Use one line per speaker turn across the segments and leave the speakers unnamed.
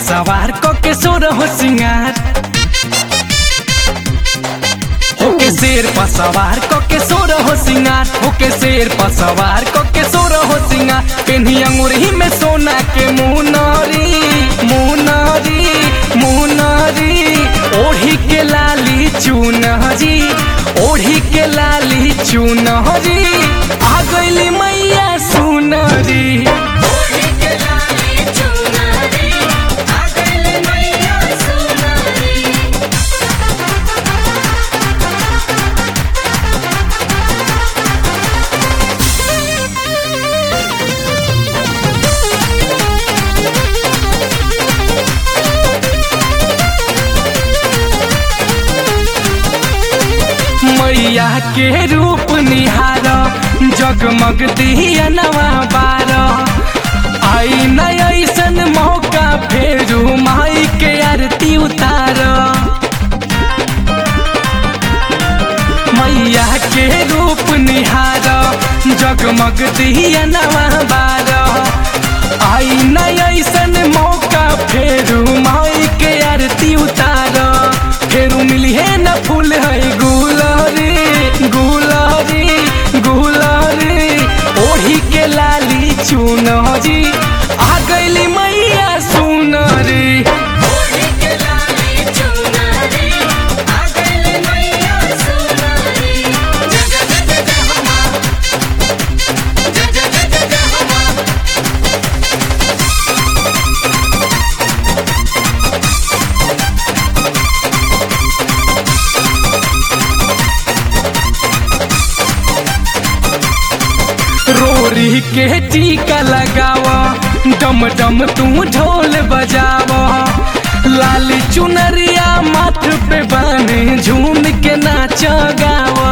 सवार क के सोर हो सिंगार होके शेर पर सवार क के सोर हो सिंगार होके शेर पर सवार क के सोर हो सिंगार पेन्ही अंगूरी में सोना के मुनरी मुनरी मुनरी ओढ़ी के लाली चुनहरी ओढ़ी के लाली चुनहरी आ गईली मैया सुनरी
ओढ़ी के लाली चुनरी आ गइल मैया सुनरी
मैया के रूप निहार जगमग दिया नवा बार आई न ऐसन मौका फेरू माई के आरती उतार मैया के रूप निहार जगमग दिया नवा बार आई न ऐसन मौका फेरू माई के आरती उतार फेरू मिली है न फूल है गुलरी गुलरी गुलरी ओढ़ी के लाली चुनरी आ गईली मैया सुनरी
ओढ़ी के लाली चुनरी आ गइल मैया सुनरी जय जय जय जय जय हो माँ जय जय जय जय जय हो माँ
रोरी के टीका लगावा डम डम तू ढोल बजावा लाली चुनरिया माथ पे बने झूम के नाच गावा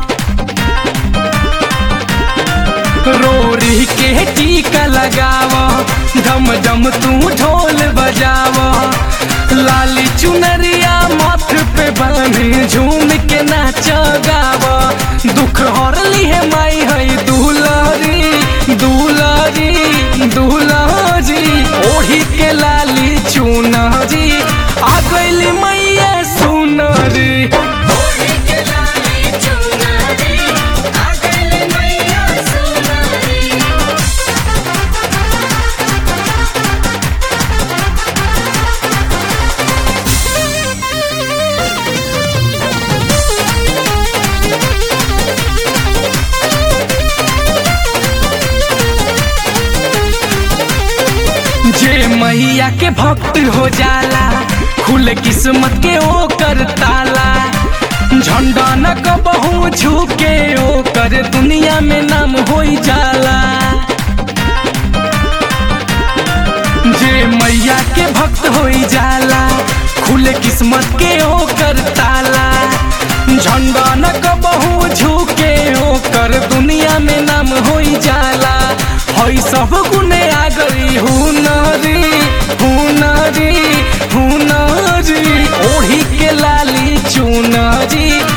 रोरी के टीका लगावा डम डम तू ढोल बजावा लाली चुनरिया माथ पे बने झूम के नाच गावा दुख हरली है माई है दुलारी दुलारी दुलारी ओढ़ी के लाली चुनरी आ गईली मैया सुनरी
ओढ़ी के लाली चुनरी आ गइल मैया सुनरी
जे मैया के भक्त हो जाला खुले किस्मत के ओकर ताला झंडा न कबहू झुके ओकर दुनिया में नाम हो जाला जे मैया के भक्त हो जाला खुले किस्मत के ओकर ताला झंडा न कबहू झुके ओकर दुनिया में नाम हो जाला हई सब गुने आ गई हुनरी हुनरी हुनरी ओढ़ी के लाली चुनरी